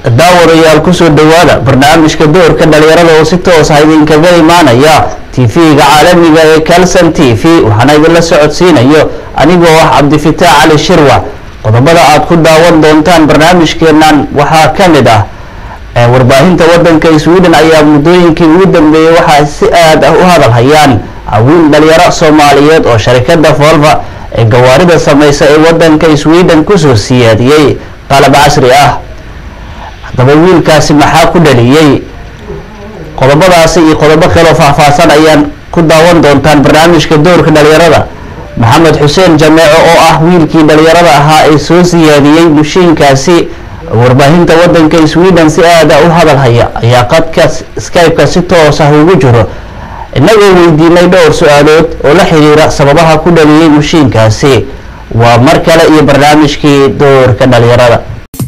daawadayaal kusoo dhawaada barnaamijka doorka dhalinyarada oo si toos ah idinkaga imaanaya tv-ga caalamiga ee calson t v waxaana idinla socodsiinayo anigoo ah cabdifitaax cali shirwac qodobada aad ku daawan doontaan barnaamijkeenan waxaa ka mid ah warbaahinta wadanka sweden ayaa muddooyinkii ugu dambeeyey waxaa si aad ah u hadal hayaan haween dhalinyaro soomaaliyeed oo sharikada volva ee gawaarida sameysa ee wadanka sweden kusoo siyaadiyey qalab casri ah haddaba wiilkaasi maxaa ku dhaliyey qodobadaasi iyo qodobo kaloo faahfaahsan ayaan ku daawan doontaan barnaamijka doorka dhalinyarada maxamed xuseen jameeco oo ah wiilkii dhalinyarada ahaa ee soo siyaadiyey mushiinkaasi warbaahinta wadanka sweden si aada u hadal haya ayaa qadka skype-ka si toos ah ugu jiro inagoo weydiinay dhowr su-aalood oo la xiriira sababaha ku dhaliyey mushiinkaasi waa mar kale iyo barnaamijkii doorka dhalinyarada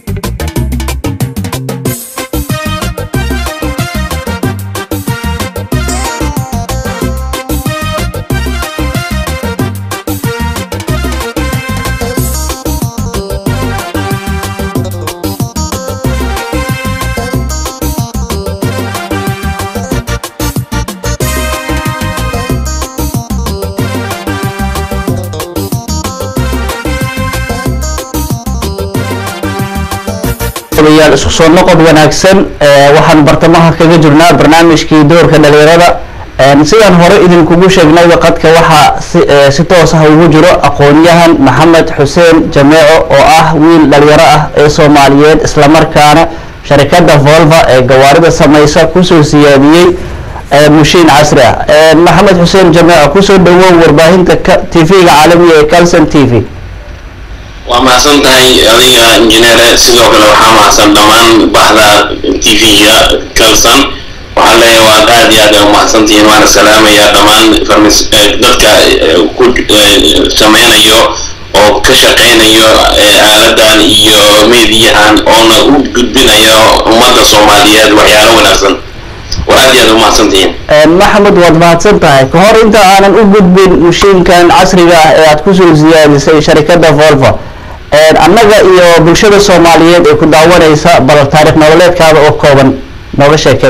yaal isku soo noqod wanaagsan waxaan bartamaha kaga jirnaa barnaamijkii doorka dhalinyarada sidaan hore idinkugu sheegnayba qadka waxaa si toos ah ugu jiro aqoon-yahan maxamed xuseen jameeco oo ah wiil dhalinyaro ah ee soomaaliyeed islamarkaana sharikada volva ee gawaarida sameysa kusoo siyaadiyey mushiin casri ah maxamed xuseen jameeco kusoo dhawow warbaahinta tv-ga caalamiga ee calson t v waa mahadsan tahay adiga injineere sidoo kale waxaa mahadsan dhammaan bahda t v-ga calson waxaan leeyahay waad aad iyo aad ay umahadsantihiin waana salaamaya dhammaan dadka ku sameynayo oo ka shaqeynayo aaladan iyo meediyahan oona u gudbinayo ummadda soomaaliyeed waxyaalo wanaagsan waa aad iyo aad umahadsantihiin maxamed waad mahadsan tahay ka hor inta aanan u gudbin mushiinkan casriga ah ee aad kusoo siyaadisay sharikada volva annaga iyo bulshada soomaaliyeed ee ku daawanaysa bal taarikh nololeedkaada oo kooban nooga sheekey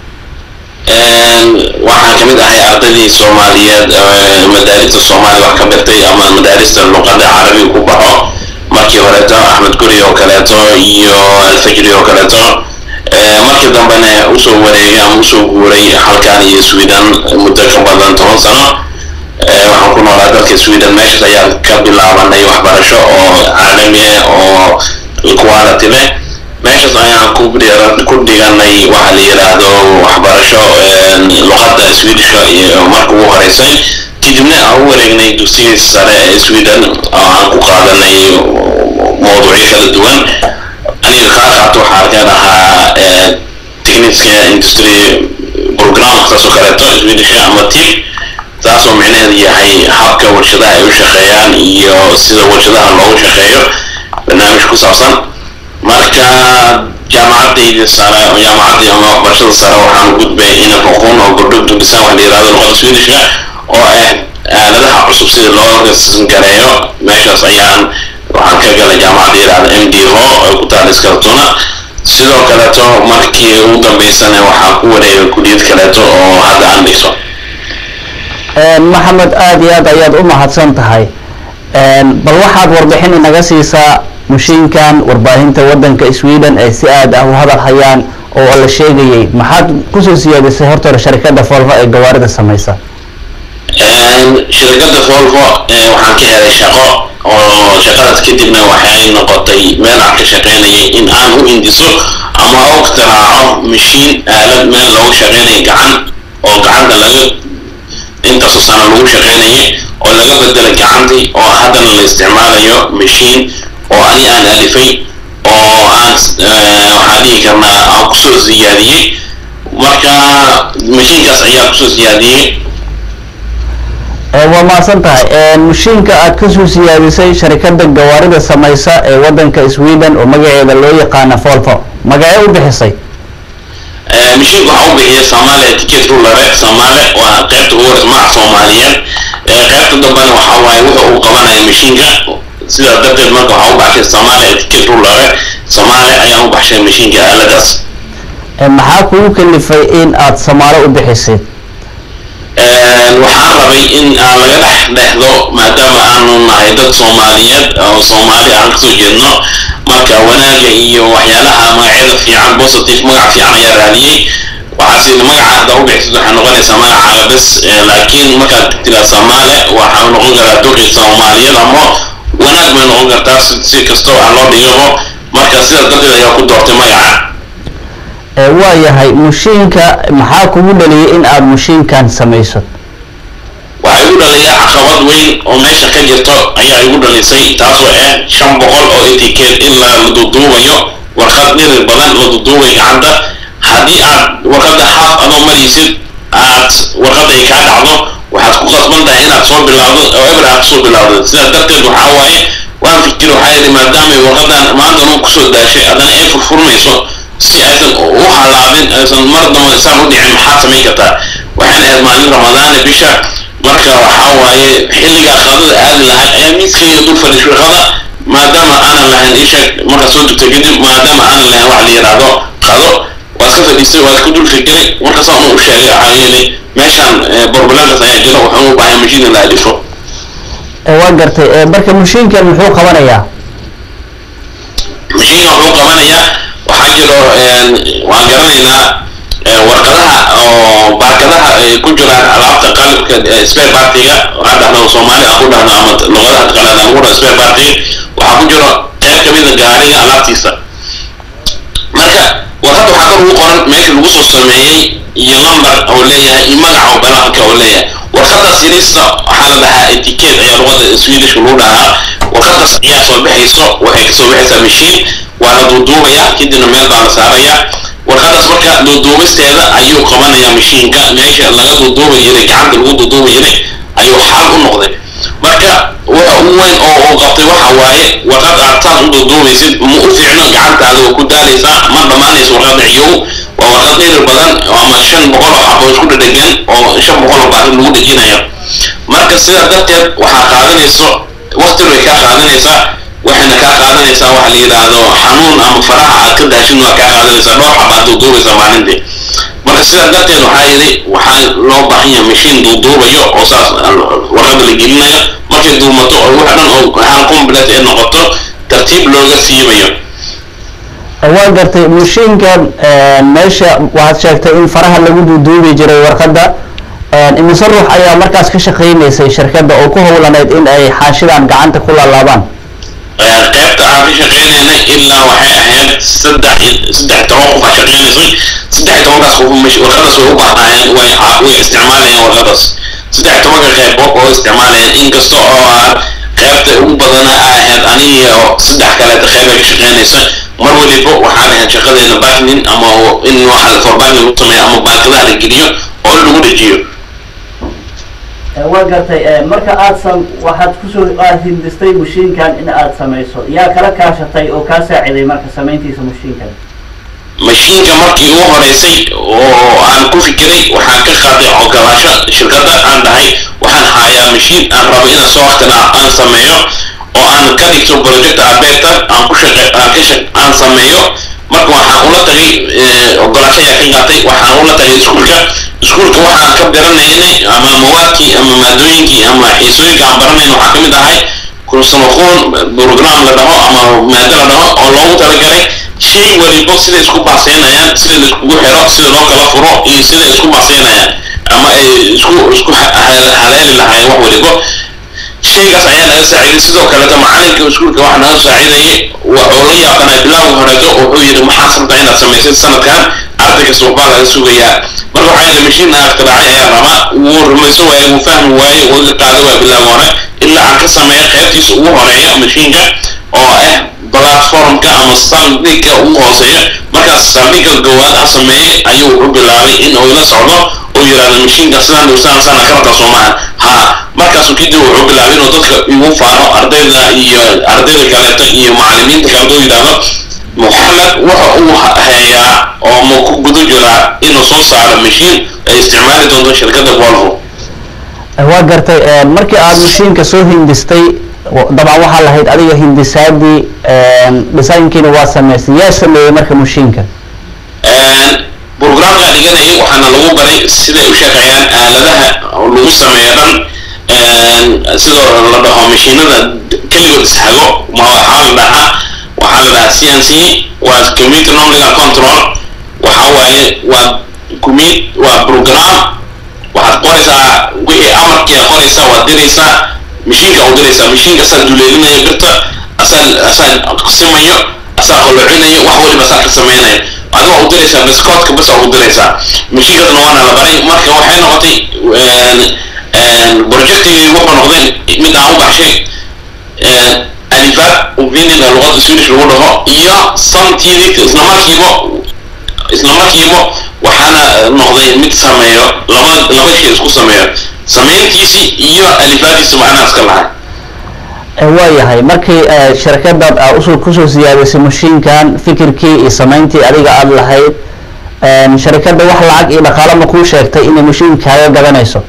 waxaan kamid ahay ardaydii soomaaliyeed madaarista soomaaliya wax ka bartay ama madaarista luqada carabiga ku baxo markii horeeto axmed guri oo kaleeto iyo alfajri oo kaleeto markii dambena usoo wareegay ama usoo guuray halkan iyo sweden muddo ka badan toban sano waxaan ku noolaa dalka sweden meeshaas ayaan ka bilaabanay waxbarasho oo caalami ah oo quality leh meeshaas ayaan ku ku dhiganay waxa la yiraahdo waxbarasho luqadda swedishka iyo marka ugu horeysay kadibna aan u wareegnay dugsigii sare ee sweden oo aan ku qaadanay mawduucyo kala duwan aniga kaa qaato waxaa kan ahaa techniska industry program saasoo kaleeto swedishka ama tip taasoo micnaheedu yahay habka warshadaha ay u shaqeeyaan iyo sida warshadaha loogu shaqeeyo barnaamij ku saabsan marka jaamacadayda sare jaamacaddii ama waxbarashada sare waxaan gudbay inaan aqoon oo gordhog dugdisaan wax la yirahdo luqada swedishka oo ah aaladaha cusub sida loo gareeyo meeshaas ayaan waxaan ka galay jaamacadda yirahda m d ho oo ku taala iskartuna sidoo kaleeto markii ugu dambeysana waxaan ku wareegay kuliyad kaleeto oo hadda aan dhigto maxamed aada iyo aad ayaad u mahadsan tahay bal waxaad warbixin inaga siisaa mushiinkan warbaahinta wadanka sweden ee si aad ah u hadal hayaan oo la sheegayay maxaad kusoo siyaadisay horta hore sharikada volvo ee gawaarida sameysa shirkadda volvo waxaan ka helay shaqo oo shaqadaas kadibna waxay noqotay meel aan ka shaqeynayay in aan u hindiso ama u iktiraaco mashiin aalad meel loogu shaqeynaya gacan oo gacanta laga intaasoo sana lagu shaqeynayay oo laga bedelay gacantii oo haddana la isticmaalayo mashiin oo ani aan alifay oo aan waxaan dhihi karnaa aan kusoo siyaadiyey marka mashiinkaas ayaa kusoo siyaadiyey waa mahadsan tahay mushiinka aad kasoo siyaadisay sharikada gawaarida sameysa ee wadanka sweden oo magaceeda loo yaqaana volvo magacee u bixisay mashiinka waxaa u bixiyay soomaaliya ticket rulare soomaali waa qaybta ugu horeysa magaca soomaaliyeed qaybta dambena waxaa waaye wuxuu uu qabanaya mashiinka sidaa darteed marka waxaa u baxshay soomaali etiquette rulare soomaali ayaan u baxshay mashiinka aaladaas maxaa kugu kalifay in aad samaalo u bixisid waxaan rabay in aan laga dhex dhexdo maadaama aanu nahay dad soomaaliyeed oo soomaali aan kasoo jeedno marka wanaaga iyo waxyaalaha magacyada fiican positive magac fiican ayaa raadiyey waxaase magaca hadda u bixisid waxay noqonaysaa magacaaga bes laakiin markaad tiraa soomaale waxaa noqon karaa duqi soomaaliyeed ama wanaag bay noqon kartaa si kastoo aan loo dhigabo marka sidaas darteed ayaa ku doortay magaca waa yahay mushiinka maxaa kugu dhaliyay in aad mushiinkan samayso waxaa igu dhaliya caqabad weyn oo meesha ka jirto ayaa igu dhalisay taasoo ah shan boqol oo etiquette in la duduubayo warqad dhirir badan la duduubay gacanta haddii aad warqadda haaf adoo maraysid aad warqadda ay kaa dhacdo waxaad ku qasban tahay inaad soo bilaawdo oo eber aad kusoo bilaawdo sidaas darteed waxaa waaye waan fikir waxaa yidhi maadaamay warqadan maanta nuu kusoo daashay haddana ay furfurmayso si aysan u halaabin aysan mar damba isaan u dhicin maxaad samayn kartaa waxaan ahayd maalin ramadaane bisha marka waxaa waaye xilligaa qadada aadi lahay ayaa miiskayga dul fadhiishay qada maadaama aanan lahayn isheeg markaa soo dugtay kadib maadaama aanan lahayn wax la yidhaahdo qado waa iska fadhiistay waa isku dul fikiray markaasaan u sheegay waxaa yeelay meeshaan borbalankas ayaa jira waxaan u baahay mashiina la alifo waa gartay marka mushiinkan muxuu qabanayaa mashiinka wuxuu qabanayaa waxaa jiro waan garanaynaa warqadaha oo baakadaha ay ku jiraan alaabta qalibka spare partiga waxaan dhahna soomaali aan ku dhahno ama luqadaha qalaad aan ku dhahno spare partiga waxaa ku jiro qayb ka mida gaariga alaabtiisa marka warqad waxaa kor ugu qoran meesha lagu soo sameeyey iyo lambar oo leeyahay iyo magaca oo balaanka oo leeyahay warqadaas yariista waxaa la dhahaa etiquette ayaa luqada swedishka lagu dhahaa warqadaas ayaa soo bixayso waxay kasoo bixaysaa mashiin waa la duuduubayaa kadibna meel baa la saarayaa warqadaas marka duuduubisteeda ayuu qabanayaa mashiinka meesha laga duuduuba jiray gacanta lagu duuduuba jiray ayuu xal u noqday marka waxa ugu weyn oo uu qabtay waxa waaye warqad aad saas u duuduubaysid ma u fiicno gacantaada waa ku daalaysaa ma dhammaanaysa warqadda ciyow waa warqad dhirir badan ama shan boqol oo xabo isku dhadhegan oo shan boqol oo baarin lagu dhejinayo marka sidaa darteed waxaa qaadanayso waqti bay kaa qaadanaysaa waxayna kaa qaadanaysaa waxa la yidhaahdo xanuun ama faraha aad ka daashin waa kaa qaadanaysaa dhowr xabaad duuduubaysaa maalintii marka sidaa darteed waxaa yidhi waxaa loo baahan yahay mashiin duuduubayo oo saas warqada la gelinayo markay duumato oo wax dhan oo hal complet ee noqoto tartiib looga siibayo waa gartay mushiinkan meesha waxaad sheegtay in faraha lagu duuduubi jiray warqadda imise ruux ayaa markaas ka shaqaynaysay shirkadda oo ku howlaneyd in ay xaashidan gacanta ku laalaabaan qaybta aan ka shaqaynaynay ilaa waxay ahayd saddex saddex toban qof aa shaqaynaysay saddex tobankaas qof warqadaas way u baahnaayeen way way isticmaalayeen warqadaas saddex tobanka qaybood oo isticmaalayeen inkasta oo aan qaybta ugu badana a ahayd aniga oo saddex kaleeta qayb ay ka shaqaynaysa mar waliba waxaan ahayd shaqadeena backlin ama in waxa for backlin lagu sameeyo ama baakadaha la geliyo oo lagu dhejiyo waa gartay marka aad sam waxaad kusoo aad hindistay mushiinkan in aad samayso yaa kala kaashatay oo kaa saaciday marka samayntiisa mushiinkan mashiinka markii ugu horeysay oo aan ku fikiray waxaan ka qaaday ogolaasho shirkadda aan dhahay waxaan hayaa mashiin aan rabo inaan soo waqtina aan sameeyo oo aan ka dhigto project abeerta aan ku shaqe aan ka shaq aan sameeyo marka waxaan ula tagay ogolaasho ayaa ka qaatay waxaan ula tagay iskuulka iskuulka waxaan ka baranaynay ama mawaadkii ama maadooyinkii ama xiisooyinka aan baranayn waxaa ka mid ahay kursamaquun program la dhaho ama maado la dhaho oo loogu talagalay shay walibo sida isku baaseynayaan sida la iskugu xiro sida loo kala furo iyo sida isku baaseynayaan ama ay isku isku haleeli lahaayeen wax walibo shaygaas ayaa naga saaciiday sidoo kaleeto macalinka iskuulka waxa naga saaciidayay wuxuu la yaabanaay bilowga horeeto wuxuu yidhi maxaad rabtaa inaad samaysid sanadkan arday kasta waxbaa laga sugayaa marka waxaa yidhi mashiin aan ikhtiraacay ayaa rabaa wuu rumayso waaye wuu fahmi waaye wuu iga qaada waa bilowga hore ilaa aan ka sameeya qaybtiisa ugu horeeya mashiinka oo ah platformka ama saldhigga ugu hooseeya markaas saldhigga goowaad ha sameeyey ayuu wuxuu bilaabay in uu ila socdo oo yidhaahdo mashiinka sidaan dhowsaan sana ka rabta soomaha ha markaasu kadib wuxuu bilaabay inuu dadka igu faano ardayda iyo ardayda kaleeto iyo macallimiinta kaleeto u yidhaahdo moxamed waxa uu hayaa oo ma ku guda jiraa inuu soo saaro mashiin ay isticmaali doonto shirkadda volvo waa gartay markii aad mashiinka soo hindistay dabcan waxaa lahayd adiga hindisaadii designkiina waa samaystay yaa sameeyey marka mashiinka programka dhiganayay waxaana lagu baray siday u shaqeeyaan aaladaha lagu sameeyo dhan sidoo la dhaho mashiinada keligood ishago ma waxaa la dhahaa waxaa la dhahaa c n c waa community nominal control waxa waaye waa commit waa program waxaad qoraysaa wixii amarkiia qoraysaa waad diraysaa mashiinka u diraysaa mashiinka asaa duleelinayo birta asaa asaa simayo asaa qolocinayo wax waliba asaa ka sameynaya adiga u diraysaa biskoodka bas u diraysaa mashiinkasna waana la baray marka waxay noqotay projectigii wuxuu noqday mid aan u baxshay alifaad uvinida luqada swedish lagu dhaho iyo samtidii isla markiiba isla markiiba waxaana noqday mid sameeyo laba laba shay isku sameeyo sameyntiisii iyo alifaadiisa macnaa iska lahay waayahay markii shirkadaad usul kusoo siyaadisay mashiinkan fikirkii iyo samayntii adiga aada lahayd shirkadda wax lacag iyo dhaqaalo ma kuu sheegtay inay mashiinkaaga gadanayso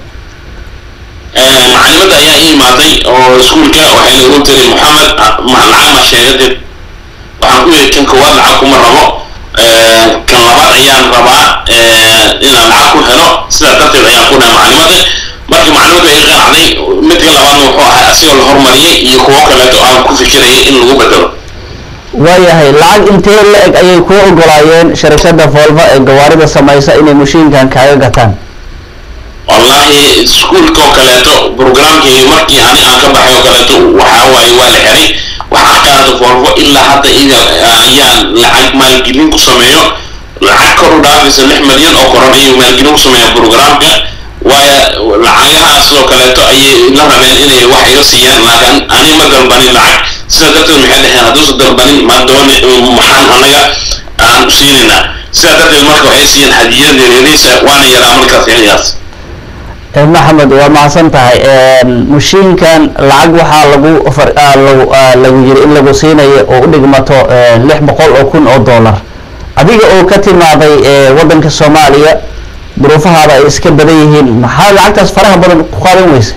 macalimada ayaa ii imaaday oo iskuulka waxayna ugu tiri moxamed lacag ma sheegadid waxaan ku yidhi kan koowaad lacag kuma rabo kan labaad ayaan rabaa inaan lacag ku helo sidaa darteed ayaan ku dhahay macalimada markii macalimadu ay qanacday midka labaadna wuxuu ahay asigoo la horumariyay iyo kuwo kaleeto aan ku fikirayay in lagu bedelo waayahay lacag intee la eg ayay kuu ogolaayeen shirkadda volva ee gawaarida samaysa inay mashiinkan kaaga gataan wallahi iskuulka oo kaleeto programkii markii ani aan ka baxay oo kaleeto waxaa waaye waa la xiray waxaa qaata volvo ilaa hadda ida ayaan lacag maalgelin ku sameeyo lacag kor u dhaafaysa lix milyan oo koron ayuu maalgelin ku sameeya programka waayo lacagahaas oo kaleeto ayay la rabeen inay wax iga siiyaan laakiin ani ma dalbanin lacag sidaa darteed maxay dhaheen hadduusa dalbanin ma dooni maxaan anaga aan u siinaynaa sidaa darteed marka waxay siiyeen hadiyad yaryariisa waana yaraa markaas xiligaas maxamed waa mahadsan tahay mashiinkan lacag waxaa lagu lagu lagu yiri in lagu siinayo oo u dhigmato lix boqol oo kun oo dollar adiga oo ka timaaday waddanka soomaaliya duruufahaada ay iska badan yihiin maxaa lacagtaas faraha badan ku qaadan weysa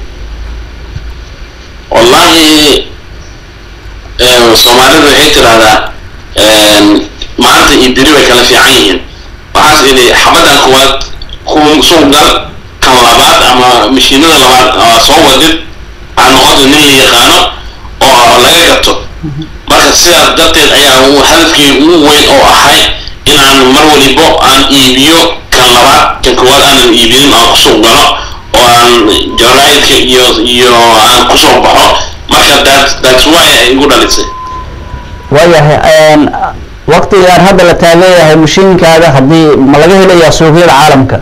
wallahi soomaalidu waxay tiraahdaa maanta iyo beri way kala fiican yihiin waxaas idhi xabaddan kuwaad ku suuq gal kan labaad ama mashiinada labaad soo wadid aa noqota nin la yaqaano oo laga gato marka sidaas darteed ayaa hadafkii ugu weyn oo ahay inaan mar walibo aan iibiyo kan labaad kan koowaad aanan iibinin aan kusuuq galo oo aan jaraidka iyo iyo aan kusoo baxo marka that that's why ay igu dhalisay waayahay waqtigaan hadda la taageeyahay mashiinkaaga haddii ma laga helayaa suuqyada caalamka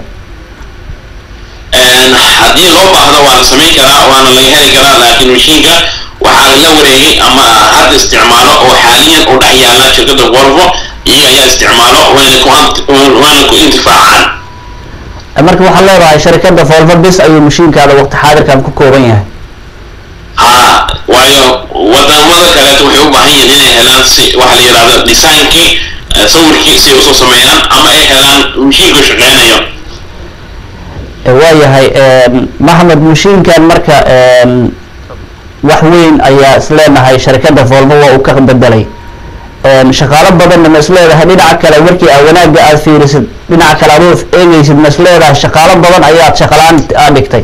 haddii loo baahdo waa la samayn karaa waana laga heli karaa laakiin mashiinka waxaa la wareegay ama hadda isticmaalo oo xaaliyan u dhex yaala shirkadda volvo iyaga ayaa isticmaalo wayna ku waana ku intifaacaan marka waxaad leedahay shirkadda volvo bis ayuu mashiinkaada waqti xaadirkan ku kooban yahay ha waayo wadamada kaleeto waxay u baahan yihiin inay helaan si waxa la yidhahdo designkii sawirkii si ay usoo sameeyaan ama ay helaan mashiinka shaqeynayo waayahay maxamed mashiinkan marka wax weyn ayaa isleenahay shirkadda volvo waa uu ka bedelay shaqaalo badanna ma isleedahay dhinaca kale markii aa wanaagga aad fiirisid dhinaca kale adoo eegeysid ma isleedahay shaqaalo badan ayaad shaqalaan aad dhigtay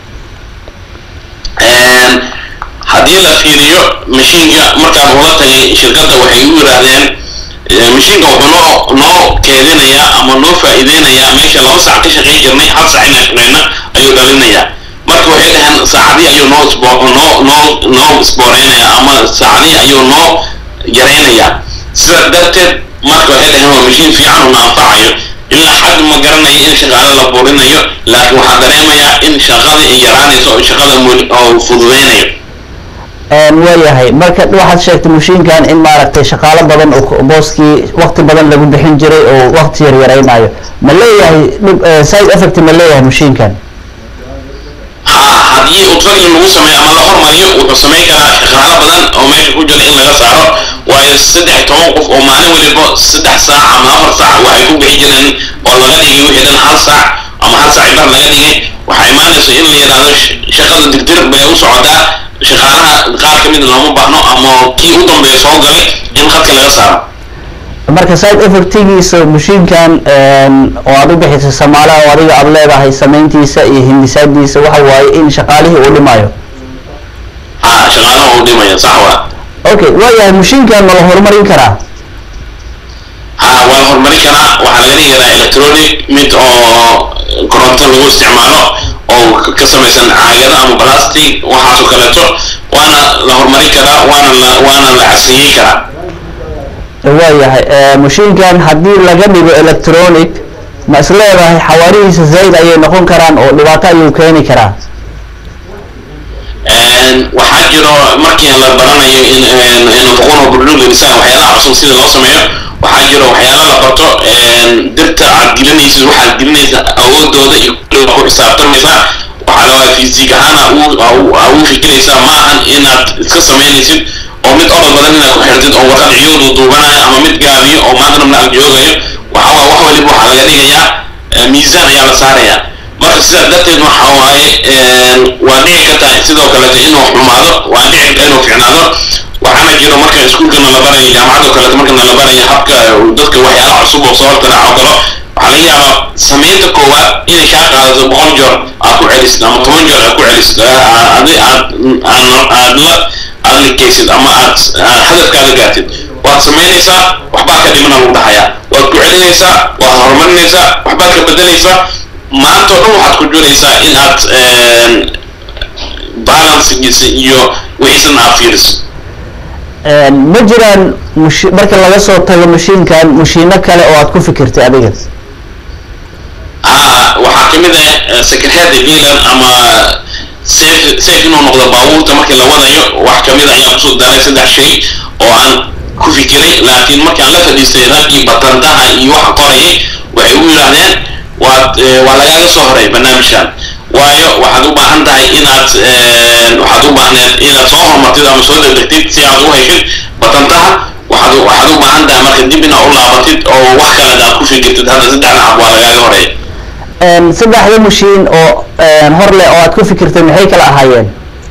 haddii la fiiriyo mashiinka markaan ula tagay shirkadda waxay u yidhaahdeen mashiinka wuxuu noo noo keedinayaa ama noo faa'iideynayaa meesha laba sac ka shaqayn jirnay hal sac inaan shaqeyno ayuu dhalinayaa marka waxay dhaheen saacadii ayuu noo isbo noo noo noo isbooreynayaa ama saacadii ayuu noo yareynayaa sidaa darteed marka waxay dhaheen waa mashiin fiican una anfacayo ilaa xad ma garanayo in shaqaale la burinayo laakiin waxaa dareemayaa in shaqada ay yaraanayso oo shaqada oo fududeynayo waayahay marka waxaad sheegtay mashiinkan in maaragtay shaqaalo badan oo booskii waqti badan lagu bixin jiray oo waqti yar yaraynayo ma leeyahay dhib side effect ma leeyahay mashiinkan ha haddii utfagli lagu sameeyo ama la hormariyo wuxuu samayn karaa shaqaalo badan oo meesha ku jira in laga saaro waayo saddex toban qof oo maalin waliba saddex saac ama afar saac waxay ku bixi jireen oo laga dhigay wixii dhan hal saac ama hal saac bar laga dhigay waxaa imaanaysa in la yidhaahdo shaqada digdir bay u socotaa shaqaalaha qaar ka kamid looma baahno ama kii u dambeeya soo galay in khadka laga saaro marka side effectigiisa mashiinkan oo aad u bixisay samaalaha oo adiga aada leedahay samayntiisa iyo hindisaadiisa waxa waaye in shaqaalihii uu dhimayo ha shaqaalaha uu dhimaya sax waa okay waayahay mashiinkan ma la horumarin karaa ha waa la horumarin karaa waxaa laga dhigi karaa electronic mid oo koronto lagu isticmaalo oo ka samaysan caagado ama plastic waxaas oo kaleeto waana la horumarin karaa waana la waana la casriyeyn karaa waayahay mashiinkan haddii laga dhigo electronic ma is leedahay xawaarihiisa zayd ayay noqon karaan oo dhibaato ayuu keeni karaa waxaa jiro markii la baranayo in nafaqoon burdhug insaan waxyaalaha cusub sida loo sameeyo waxaa jiro waxyaala la barto dirta aad gelinaysid waxaad gelinaysa awoodooda iyo kulliga ku xisaabtamaysaa waxaa la fiisig ahaana u fikiraysaa ma ahan inaad iska samaynaysid oo mid orod badan inaad ku xirtid oo warqad ciyoodu duubanayo ama mid gaabiyo oo maanta dhamna ag joogayo waxa waa wax waliba waxaa laga dhigayaa miisaan ayaa la saarayaa marka sidaas darteed waxa waaye waa dhici kartaa sidoo kaleeto inuu xumaado waa dhici karta inuu ficnaado waxaana jiro marka iskuulkana la barayo jaamacadoo kaleeto markana la barayo habka dadka waxyaala cusub oo soo hortaraco kalo waxaa laga yaabaa samaynta koowaad inay kaa qaadato boqol joor aad ku celisid ama toban joor aad ku celisid adi aad aad la aad likaysid ama aad hadafkaada gaartid waad samaynaysaa waxbaa ka dhimana lagu dhahayaa waad ku celinaysaa waad horumarinaysaa waxbaad ka bedelaysaa maanta o dhan waxaad ku jiraysaa in aad balancegiisa iyo wixiisana aad fiiriso ma jiraan mush marka laga soo tago mashiinkan mashiino kale oo aad ku fikirtay adiga ha waxaa kamid ah secretary dealer ama safe safe inuu noqdo baabuurta markii la wadayo wax kamid ayaan kusoo daray saddex shay oo aan ku fikiray laakiin markaan la fadhiistay raggii batandaha iyo waxa qorayay waxay u yidhaahdeen waad waa lagaaga soo horay barnaamijkan waayo waxaad u baahan tahay inaad waxaad u baahneed inaad soo horumartid ama soo degdegtid si aad u heshid batantaha waxaad waxaad u baahan tahay marka dib inaad u laabatid oo wax kale aad ku fikirtid hadda saddexda cab waa lagaaga horeeya saddexda mashiin oo hor leh oo aad ku fikirtay maxay kala ahaayeen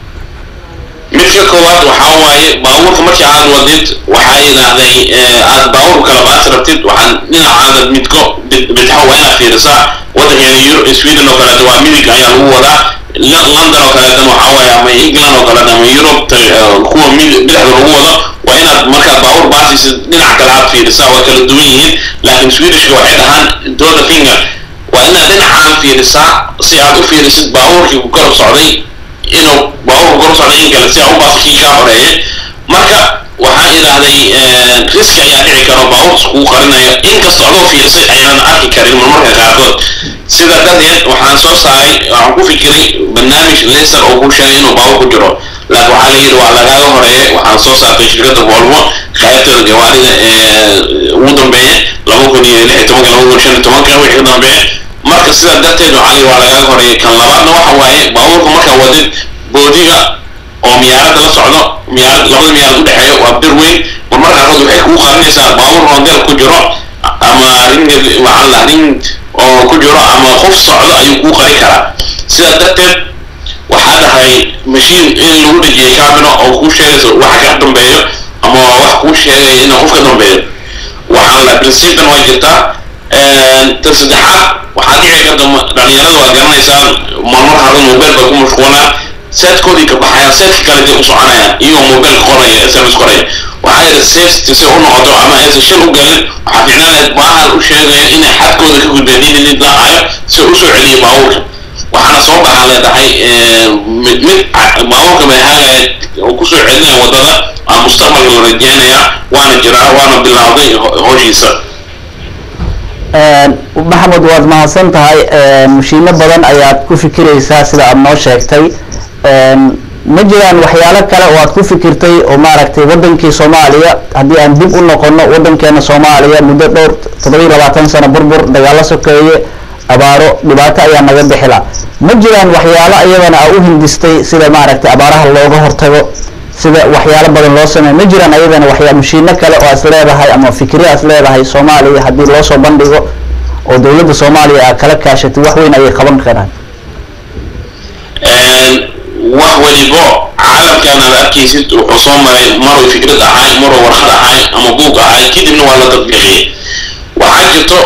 midka koowaad waxaa waaye baabuurka markii aad wadid waxaa yidhaahday aad baabuur kala baas rabtid waxaan dhinacaada midko bidxo waa inaad fiirisaa waddankeena sweden oo kaleeto waa midig ayaa lagu wadaa london oo kaleetana waxaa waaye ama england oo kaleeto ama europe kuwa bidixda lagu wado waa inaad markaad baabuur baasisid dhinac kale aad fiirisaa waa kala duwan yihiin laakiin swedishka waxay dhahaan dooda finger waa inaad dhinacaan fiirisaa si aad u fiirisid baabuurkii ku garab socday inuu baabuurku garab socday in kale si aad u baaso kii kaa horeeyay marka waxaa idhaahday riski ayaa dhici karo baabuurkas kugu qarinayo inkastoo adoo fiirsay ayaanan arki karin marmarka qaarkood sida darteed waxaan soo saaray waxaan ku fikiray barnaamij laser oo kuu sheegay inuu baabuur ku jiro laakiin waxaa la yidhi waa lagaaga horeeyay waxaan soo saartay shirkadda volvo qaybteeda gawaarida ugu dambeeye laba kun iyo lix iyo tobanka laba kun shan iyo tobanka wixii ka dambeeye marka sidaa darteed waxaa la yidhi waa lagaaga horeeyay kan labaadna waxa waaye baabuurka markaa wadid boodiga oo miyaaradda la socdo miyaarad labada miyaarad udhexeeya waa bir weyn marmarka qaarkood waxay kuu qarinaysaa baabuur roondeel ku jiro ama ring waxaa la ring oo ku jiro ama qof socdo ayuu kuu qarin karaa sidaa darteed waxaa dhahay mashiin in lagu dhejiyay camera oo kuu sheegayso waxa ka dambeeyo ama wax kuu sheegaya inuu qof ka dambeeyo waxaan la principtan waa jirtaa tan saddexaad waxaa dhici karta dhalinyarada waa garanaysaan marmar hore mobile bay ku mashquulaan seedkoodii ka baxayaan seedka kale dee u soconayaan iyagoo mobile qoraya sms qoraya waxaa yidhi safety si u noqoto ama aysan shil u galin waxaa fiicnaanayd baahan u sheegaya inay xadkooda ka gudbeen didid la-ayo si u soo celiya baabuurka waxaana soo baxaa leedahay mid mid baabuurka bay hagaya oo kusoo celinaya wadada aa mustaqbalka la rajeynaya waana jiraa waana bilaawday howshiisa maxamed waad mahadsan tahay mashiino badan ayaad ku fikiraysaa sida aada noo sheegtay ma jiraan waxyaalo kale oo aad ku fikirtay oo maaragtay wadankii soomaaliya haddii aan dib u noqono wadankeena soomaaliya muddo dhowr toddobiiy labaatan sano burbur dagaalo sokeeye abaaro dhibaato ayaa naga bixila ma jiraan waxyaalo iyadana aa u hindistay sida maaragtay abaaraha looga hortago sida waxyaalo badan loo sameeyo ma jiraan ayadana waxyaa mashiino kale oo as leedahay ama fikriya as leedahay soomaaliya haddii loo soo bandhigo oo dowladda soomaaliya aa kala kaashatay wax weyn ayay qaban karaan wax walibo caalamkan aad arkaysid wuxuu soo maray maruu fikrad ahay maruu warqad ahay ama buug ahay kadibna waa la tadbiiqiyey waxaa jirto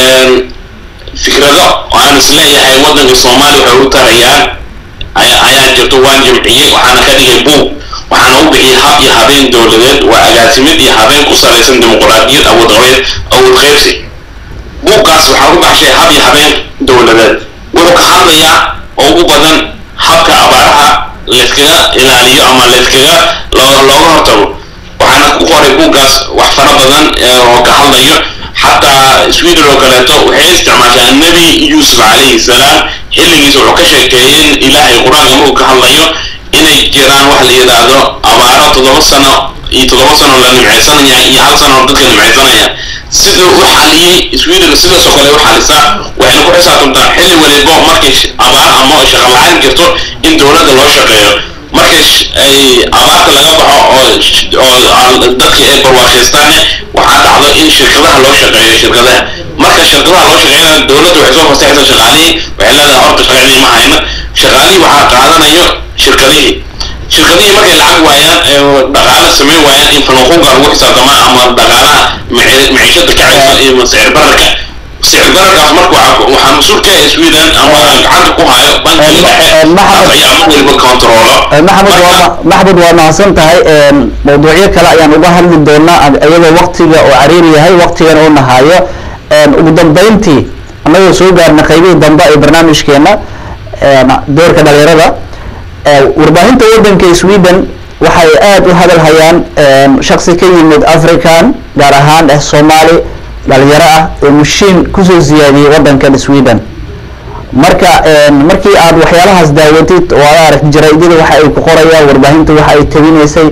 fikrado aan isleeyahay waddanka soomaaliya waxay u tarayaan ayaa jirto waan jamciyey waxaana ka dhigay buug waxaana u bixiyay hab iyo habeen dowladeed waa agaasimid iyo habeen ku salaysan dimuquraadiyad awoodqabeed awood qaybsi buuggaas waxaa u baxshay hab iyo habeen dowladeed wuxuu ka hadlayaa oo ugu badan habka abaaraha layskaga ilaaliyo ama layskaga looga hortago waxaana ku qoray buuggaas wax fara badan oo ka hadlayo xataa sweden oo kaleeto waxay isticmaashaa nebi yuusuf calayhi salaam xilligiisa wuxuu ka sheekeeyey in ilaahay qur-aanka markuu ka hadlayo inay jiraan wax la yidhaahdo abaaro toddoba sano iyo toddoba sano la nimcaysanaya iyo hal sano dadka nimcaysanaya siduu u xaliyey sweden sidaasoo kale u xalisaa waxayna ku xisaabtamtaa xilli walibo markay abaar ama shaqo la-aan jirto in dowladda loo shaqeeyo markay ay abaarta laga baxo oo oo dadka ay barwaaqaystaane waxaa dhacdo in shirkadaha loo shaqeeyo shirkadaha marka shirkadaha loo shaqeeyana dowladda waxay soo fasaxaysaa shaqaalihii waxay leedahay horta shaqadii ma hayno shaqaalihii waxaa qaadanayo shirkadihii shirkadihii markay lacag waayaan dhaqaale samayn waayaan in fanuuqunka lagu xisaabtamaa ama dhaqaalaha maciishada kacaysa iyo sicir bararka sicir bararkaas marka waxaa mas-uul ka ah sweden ama gacanta ku hayo bankiga dhexe taas ayaa mar waliba controlo maxamed waa maxamed waa mahadsan tahay mawduucyo kale ayaan uga hadli doonaa iyadoo waktiga oo cariiri yahay waktigan oo nahayo ugu dambeyntii annagoo soo gaarna qaybihii dambe ee barnaamijkeena doorka dhalinyarada warbaahinta waddanka sweden waxay aada u hadal hayaan shaksi ka yimid african gaar ahaan eh soomaali dhalinyaro ah ee mushiin kusoo siyaadiyey waddankan sweden marka markii aad waxyaalahaas daawatid oo aad aragti jaraa'idyada waxa ay ku qorayaan warbaahinta waxa ay tabinaysay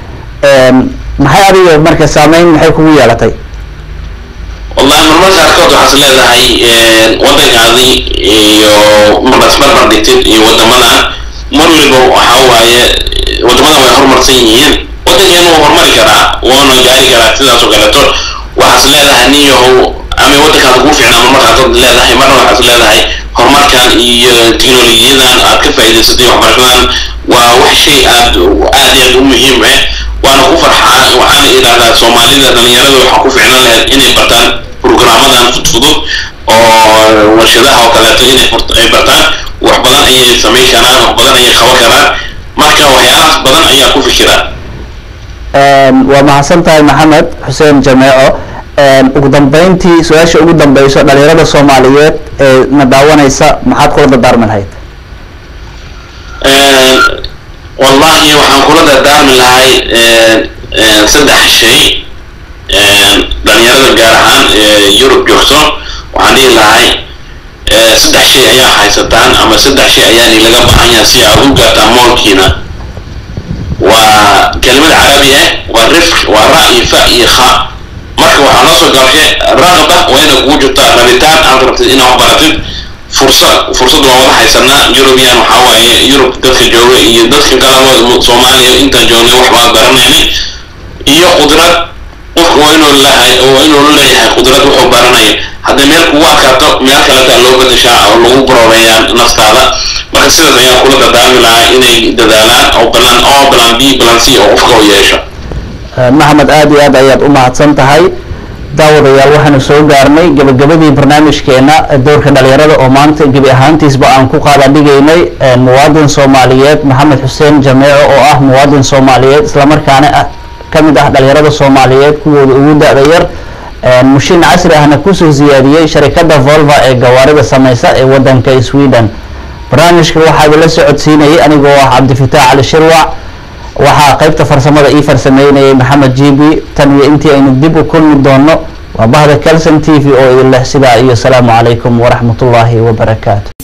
maxay adiga marka saameyn maxay kugu yeelatay wallahi marmarka qaarkood waxaas leedahay waddankaadi iyo markaas barbar dhigtid iyo waddamadan mar waliba waxa waaye waddamadan way horumarsan yihiin waddankeena wuu horumari karaa waana gaari karaa sidaas oo kaleeto waxaas leedahay nin yahow ama waddankaada kuu fiicnaa marmarka qaarkood leedahay marna waxaas leedahay horumarkan iyo teknolojiyadan aad ka faa'iidaysatay waxbarashadan waa wax shay aad aad iyo aad u muhiim ah waana ku farxaa waxaana idhahdaa soomaalida dhalinyarada waxaa ku ficnan lahayd inay bartaan programmadan fudfudud oo warshadaha oo kaleeto inay ay bartaan wax badan ayay samayn karaan wax badan ayay qaban karaan marka waxyaalahaas badan ayaa ku fikira waa mahadsan tahay maxamed xuseen jameeco ugu dambeyntii su-aasha ugu dambeyso dhalinyarada soomaaliyeed ee na daawanaysa maxaad kula dardaarmi lahayd wallahi waxaan kula dardaarmi lahay saddex shay dhalinyarada gaar ahaan yurub joogto waxaan dhihi lahay saddex shay ayaa haysataan ama saddex shay ayaani laga baahan yahay si aad u gaartaan moolkiina waa kelimad carabi ah waa rifq waa ra iyo fa iyo kha marka waxaa noo soo gaabshay raqba waa ina kugu jirtaa rabitaan aad rabtid inaad wax baratid fursad fursad waa wada haysanaa eurubian waxaa waaye yurub dadka jooga iyo dadka kalaba soomaaliya intaan joognay wax baa baranaynay iyo qudrad qofka waa inuu leeyahay waa inuu leeyahay qudrad wuxuu baranayo haddii meel kugu adkaato meel kaleta loo bedeshaa oo lagu baroobeeyaa naftaada marka sidaas ayaa kula dardaarmi lahaa inay dadaalaan oo balan oo balan b balan c oo qofka u yeesho maxamed aada iyo aad ayaad u mahadsan tahay daawadayaal waxaanu soo gaarnay gabagabadii barnaamijkeena doorka dhalinyarada oo maanta gebi ahaantiisba aan ku qaadadhigaynay muwaadin soomaaliyeed maxamed xuseen jameeco oo ah muwaadin soomaaliyeed islamarkaana ah ka mid ah dhalinyarada soomaaliyeed kuwooda ugu da-da yar mushiin casri ahna kusoo siyaadiyey sharikada volva ee gawaarida sameysa ee wadanka sweden barnaamijka waxaa idinla socodsiinayay anigoo ah cabdifitaax cali shirwac waxaa qeybta farsamada ii farsameynayay maxamed jibi tan iyo intii aynu dib u kulmi doono waa bahda calson t v oo idin leh sidaa iyo asalaamu calaykum waraxmatullaahi wabarakaatu